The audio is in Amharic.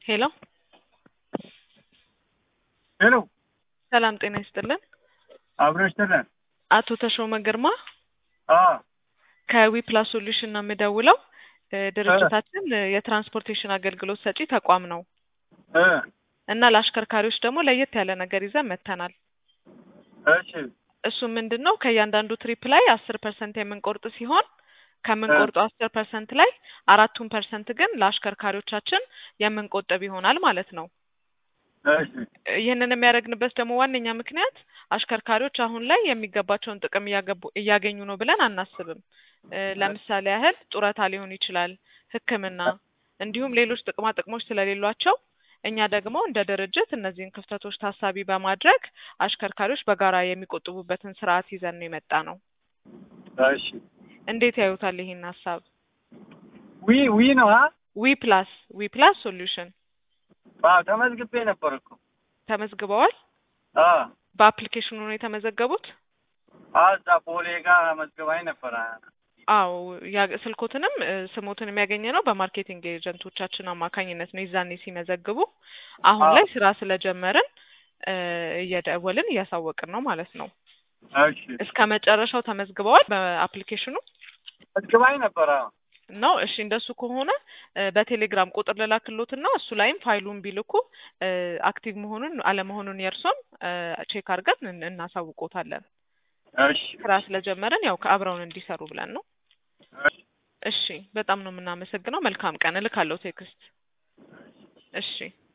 ሄሎ ሄሎ ሰላም ጤና ይስጥልን። አብረሽ ተለን አቶ ተሾመ ግርማ አ ከዊፕላስ ሶሉሽን ነው የምደውለው። እ ድርጅታችን እ የትራንስፖርቴሽን አገልግሎት ሰጪ ተቋም ነው እ እና ለአሽከርካሪዎች ደግሞ ለየት ያለ ነገር ይዘን መጥተናል። እሺ እሱ ምንድን ነው ከእያንዳንዱ ትሪፕ ላይ አስር ፐርሰንት የምንቆርጥ ሲሆን ከምንቆርጠው አስር ፐርሰንት ላይ አራቱን ፐርሰንት ግን ለአሽከርካሪዎቻችን የምንቆጥብ ይሆናል ማለት ነው። እሺ ይህንን የሚያደርግንበት ደግሞ ዋነኛ ምክንያት አሽከርካሪዎች አሁን ላይ የሚገባቸውን ጥቅም እያገቡ እያገኙ ነው ብለን አናስብም። እ ለምሳሌ ያህል ጡረታ ሊሆን ይችላል፣ ሕክምና እንዲሁም ሌሎች ጥቅማ ጥቅሞች ስለሌሏቸው እኛ ደግሞ እንደ ድርጅት እነዚህን ክፍተቶች ታሳቢ በማድረግ አሽከርካሪዎች በጋራ የሚቆጥቡበትን ስርዓት ይዘን ነው የመጣ ነው። እሺ እንዴት ያዩታል ይሄን ሀሳብ? ዊ ዊ ነው አ ዊ ፕላስ ዊ ፕላስ ሶሉሽን አዎ ተመዝግቤ ነበር እኮ ተመዝግበዋል። አ በአፕሊኬሽኑ ነው የተመዘገቡት? አዛ ቦሌ ጋር መዝገባኝ ነበር። አዎ ያ- ስልኮትንም እ ስሞትን የሚያገኘ ነው በማርኬቲንግ ኤጀንቶቻችን አማካኝነት ነው። የዛኔ ሲመዘግቡ አሁን አዎ። ላይ ስራ ስለጀመርን እ እየደወልን እያሳወቅን ነው ማለት ነው። እሺ እስከ መጨረሻው ተመዝግበዋል በአፕሊኬሽኑ መዝገባኝ ነበር። አዎ ነው። እሺ እንደሱ ከሆነ እ በቴሌግራም ቁጥር ልላክሎትና እሱ ላይም ፋይሉን ቢልኩ እ አክቲቭ መሆኑን አለመሆኑን የእርሶን እ ቼክ አድርገን እን- እናሳውቆታለን። እሺ ስራ ስለጀመርን ያው ከአብረውን እንዲሰሩ ብለን ነው። እሺ እሺ በጣም ነው የምናመሰግነው። መልካም ቀን። እልካለሁ ቴክስት። እሺ